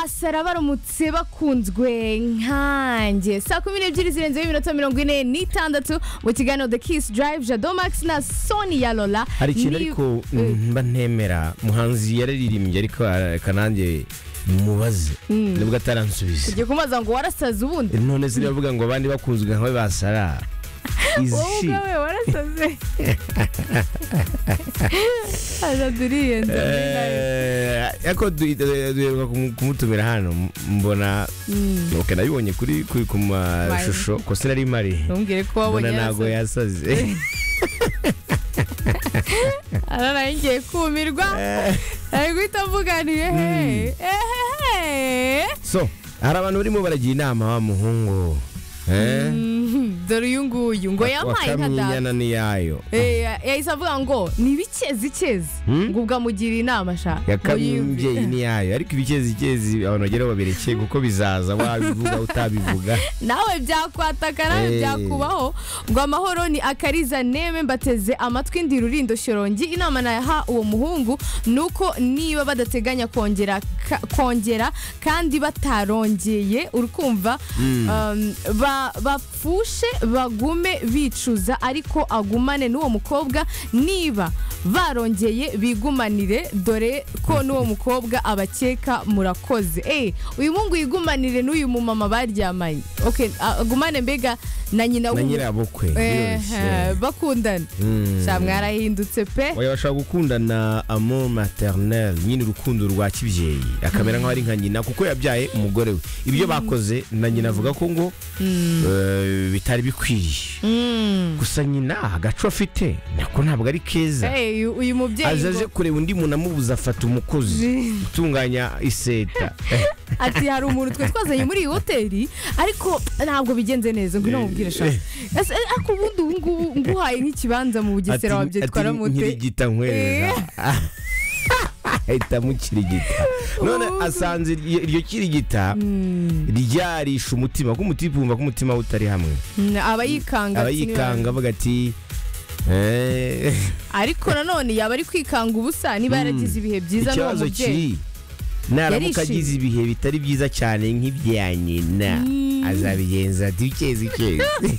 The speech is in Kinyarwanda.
basara baramutse bakunzwe nkanjye saa kumi n'ebyiri zirenzeho iminota mirongo ine n'itandatu mu kiganiro the kiss drive jado max na sonia lola hari ikintu Ni- ariko Eh, mba ntemera muhanzi yararirimbye ariko reka nanjye mubaze nibwo ataransubiza ugiye kumubaza ngo warasaze ubundi none ziravuga ngo abandi bakunzwe nkawe basara wowe izi ubwawe warasaze aza turiyenza muri nawe. Eh, ariko duhi- eh, duheruka kumu- kumutumira hano m- mbona Mm. ok nabibonye kuri kuri ku mashusho ko sinari mari ntumbwire ko mbona wabonye ntabwo yarasaze yasaze ara nayo ngiye kumirwa ari guhita avuganiye he ehehe so hari abantu barimo baragira inama wa muhungu eh? Mhm, dore uyu nguyu ngo yampaye nka data wakamyinyana n'iyayo Eh, yahise avuga ngo ni ibikezi ikezi Hmm? ngo ubwamugira inama sha yakamye ngo yumve. imbyeyi n'iyayo ariko ibikezi abantu bageraho baberekeye kuko bizaza wabivuga utabivuga nawe byakwataka nawe Eh. byakubaho ngo amahoro ni akariza neme mbateze amatwi ndi rurindo shorongi inama naha uwo muhungu ni uko niba badateganya kongera ka- kongera kandi batarongeye urukumva um, ba- bapfushe bagume bicuza ariko agumane n'uwo mukobwa niba barongeye bigumanire dore ko n'uwo mukobwa abakeka murakoze Eh, uyu muhungu yigumanire n'uyu mumama baryamanye okay, agumane mbega na nyina na w'uwo- nyirabukwe Eh, eh, biroroshye. bakundana Mm. sha mwarahindutse pe oya bashobora gukundana amour maternel nyine urukundo rwa kibyeyi akamera nk'aho ari nka nyina kuko yabyaye umugore we ibyo bakoze na nyina avuga ko ngo eh, bitari bikwiriye Mm. gusa nyina agaco afite nako ntabwo ari keza Eh, uyu- uyu mubyeyi aza ngo- aje kureba undi muntu amubuza afata umukozi utunganya iseta ati hari umuntu twe twazanye muri iyi hoteli ariko ntabwo bigenze neza ngo inamubwire shaka Ese, eh, ariko ubundi ubu ngubu nguhaye nk'ikibanza mu bugesera wabyitwara mute nkirigita nkwereza ahita amukirigita none Ubu. asanze iryo iryo kirigita ryarisha umutima kuko umutima wumva ko umutima we utari hamwe Mm, aba yikanga ati niba- abayikanga avuga ati "Eh, ariko nanone yaba ari kwikanga ubusa niba yaragize ibihe byiza n'uwo ikibazo mubyeyi kiri naramuka Yarishimye. agize ibihe bitari byiza cyane nk'ibya nyina azabigenza ati ukezi ukezi